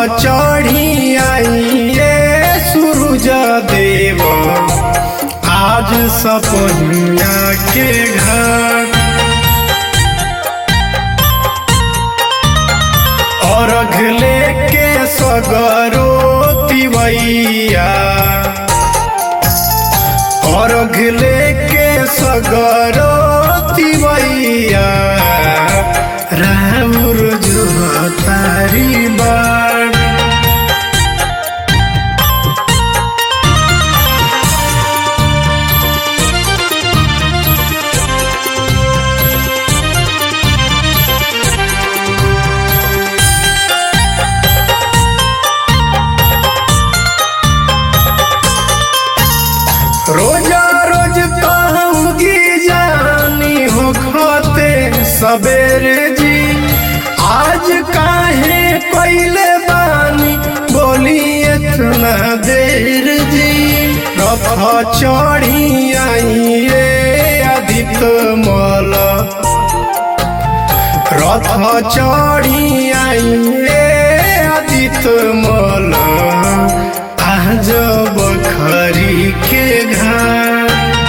चढ़ी आइए सूरज देव आज सपनिया के घर अर्घ लेके सगरो तिवैया अर्घ लेके सगरो तिवैया राउर जो तारी बाड़ रोजा रोज कहूँगी जानी हो खाते सबेरे जी आज काहे पहले बानी बोली इतना देर जी रथ चढ़ी आइए अधिक मल रथ चढ़ी आइए अधिक मल आज बखरी के घर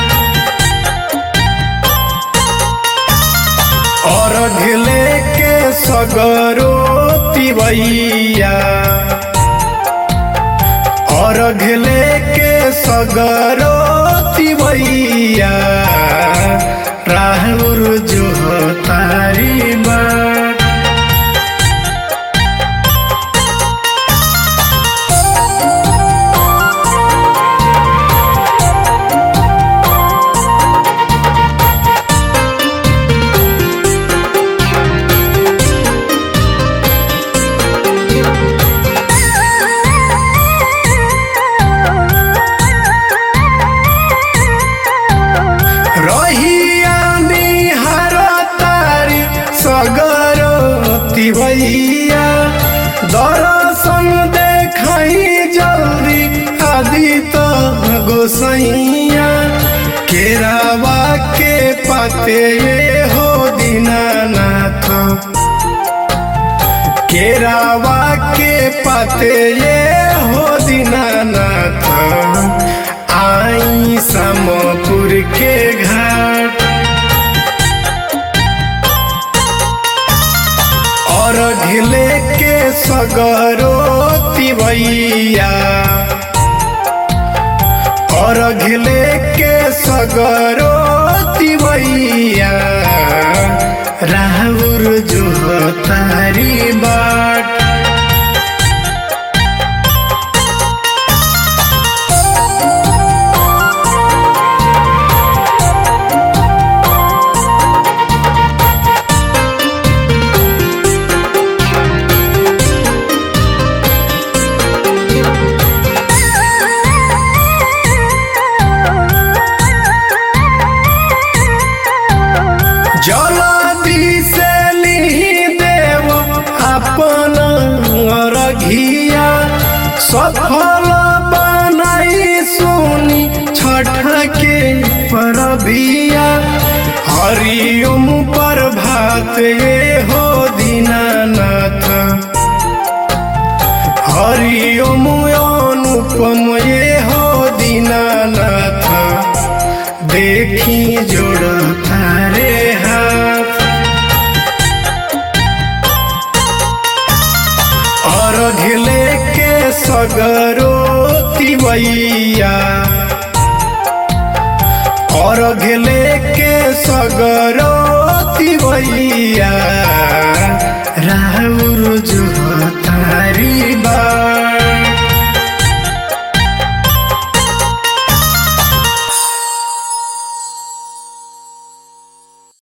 अर्घ लेके सगरो तिवैया अर्घ लेके सगरो तिवैया राहुर जो तारी बात रहिया निहार तारी सगरो तिवैया दर्शन देखाई जल्दी आदित गोसैया केरावा के पाते हो दीनानाथ केरावा के पाते हो दीनानाथ आई समपुर के घाट और घिले के सगरो तिवैया और घिले के सगरो तिवैया राहुर जो तारी बाट जलदी से लिही देव अपन रघिया सफल बनाई सुनी छठ के परबिया हरिओम पर भात ये हो दीनानाथ हरिओम अनुपम ये हो दीनानाथ देखी जोड़ तारे हाथ और घिले के सगरो तिवैया और घिले के सगरो तिवैया